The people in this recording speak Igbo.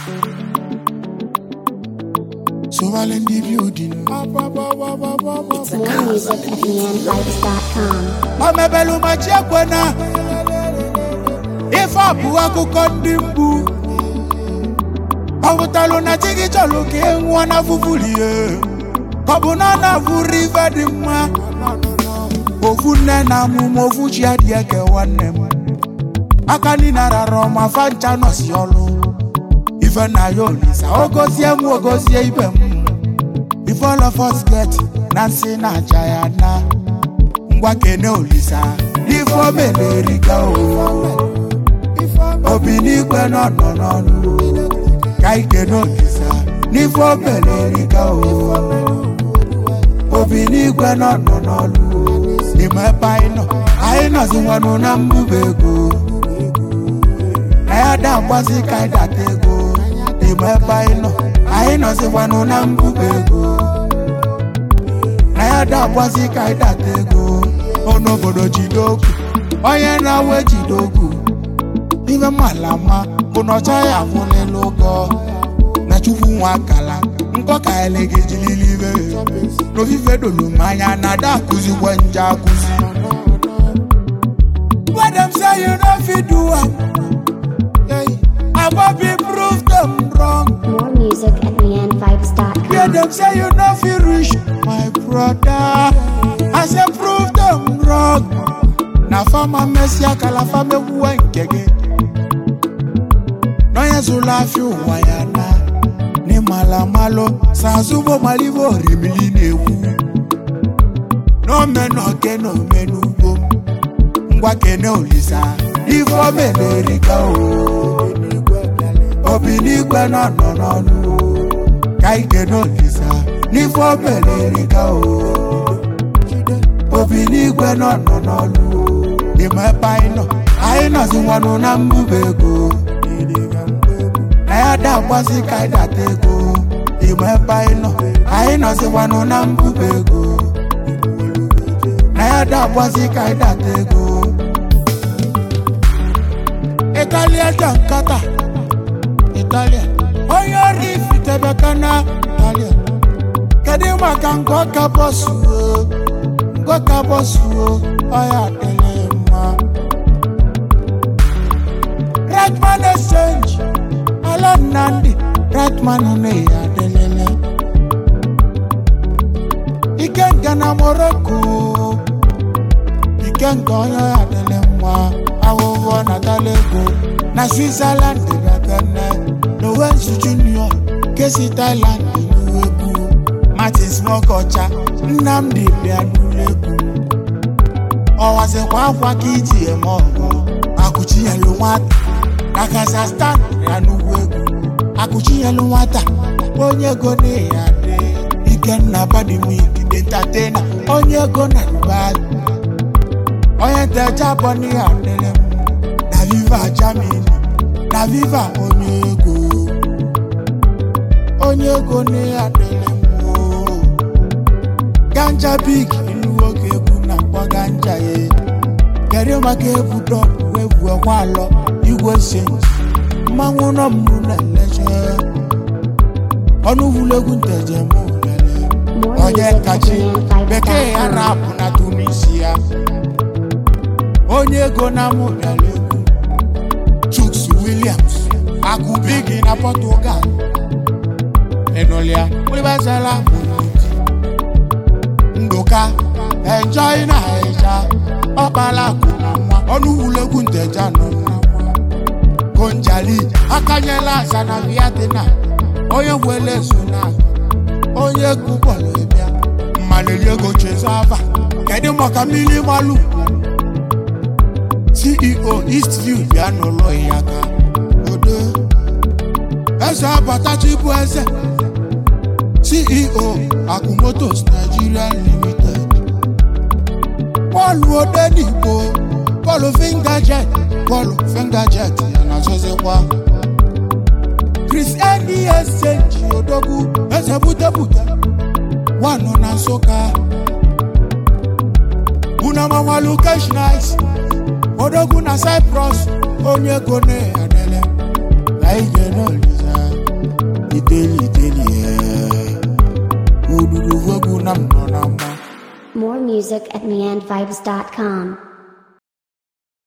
So while in the building, It's more music at neonvibes.com. omebelu machi ekwena ife a bụ akụkọ ndị mgbu ọ pụtalụ na chi gị chọrọ ka ị nwụọ na fufulie ọ bụ na ọ na-abụrụ ife dị mma ofu nne na amụma ofu chi adị eke nwanne m aka niile rara ọma fa ncha nọsi ọlụ ife na ya olisa ogozie m ogozie ibe m ife all of us get na nsị na aja ya na ngwa kene olisa n'ife omelerika o obi n'igwe nọ nọ n'ọnụ ka ikene olisa n'ife omelerika o obi n'igwe nọ nọ n'ọnụ n'ime ebe anyị nọ anyị nọzi nwanụ na mbuba ego na ya da agbazi ka anyị data ego n'ime ebe anyị nọ anyị nọzi nwanụ na mbuba ego na ya da agbazi ka anyị data ego ọnụobodo jide okwu onye na-awe jide okwu ife mala ma bụ na ọcha ya afụlịla ụgọ na chukwu nwa akala nkọ ka ele gị jilili ibe n'ofife dolu m anya na ada akụzikwe nje akụzi When them say you no fit do am, hey, Abobi prove them wrong. More music at neonvibes.com. When them say you no fit reach my brother, I say prove them wrong. Na fama mesi akala fama ewuwe nke gị. N'onye zụrụ afịa ụwa ya na n'ịmala malụ sa azụgbọ malibe orimili na-ekwu. N'omenọke na omenugbo m. ngwa kene olisa ife omelerika o obi n'igwe nọ nọ n'ọnụ ka ikene olisa n'ife omelerika o obi n'igwe nọ nọ n'ọnụ n'ime ebe anyị nọ anyị nọzi nwanụ na mbuba ego na ya da agbazi ka anyị data ego n'ime ebe anyị nọ anyị nọzi nwanụ na mbuba ego na ya da agbazi ka anyị data ego Italia da nkata Italia onye ọrụ ifitebeka na Italia kedu maka ngọka bọsụ o ngọka bọsụ o ọya adịghị mma Redman exchange ala Nnamdi Redman na ya adịlele Ikenga na Morocco Ikenga onye ọya adịghị mma ahụhụ natala ego na Switzerland bịakene n'Owensu Junior kesi Thailand n'uwegwu Martins Mokocha Nnamdi bịa n'ulegwu ọwazikwa akwa ka iji eme ọgọ akụchinyelu nwata na Kazakhstan ya n'ugwu egwu akụchinyelu nwata onye ego na ya dị Ikenna Badimik entertainer onye ego na Dubai onye ntecha abọ n'ihe adịrị m na viva germany na viva onye ego onye ego n'ihe adịrị m oo. ganja big ilu oge egwu na mkpọ ganja ya kedu maka egwu dọp egwu ọkwa alọ igwe senji mmanwụ nọ mmụ na eleche ọnụ vulegwu nteje m lele More onye music at kachi bekee ya neonvibes.com. na-apụ na tunisia onye ego na mụ bịara egwu chuks williams akụbigi na portugal enolia mụlibazala ndoka enjoy na eja ọkpala akụ na nwa ọnụ wulegwu nteja nọ na nwa konjali akanyela aza na vietnam onye nwere so na onye egwu bọọlụ ịbịa mmalili ego chezava kedu maka mmiri gbalụ ceo eastview bịa n'ụlọ ya ka odo eze abatachi bụ eze ceo akụmotos nigeria limited pọlụ odenigbo pọlụ fingajet pọlụ fingajet ya na-azọzikwa chris ndesjenji odogwu eze butebute wanụ na nsụka unamawalu cash nice odogwu na cyprus onye ego na-adele na ije n'olisa elie uduru vogu na m nọ na mma More music at meandvibes.com.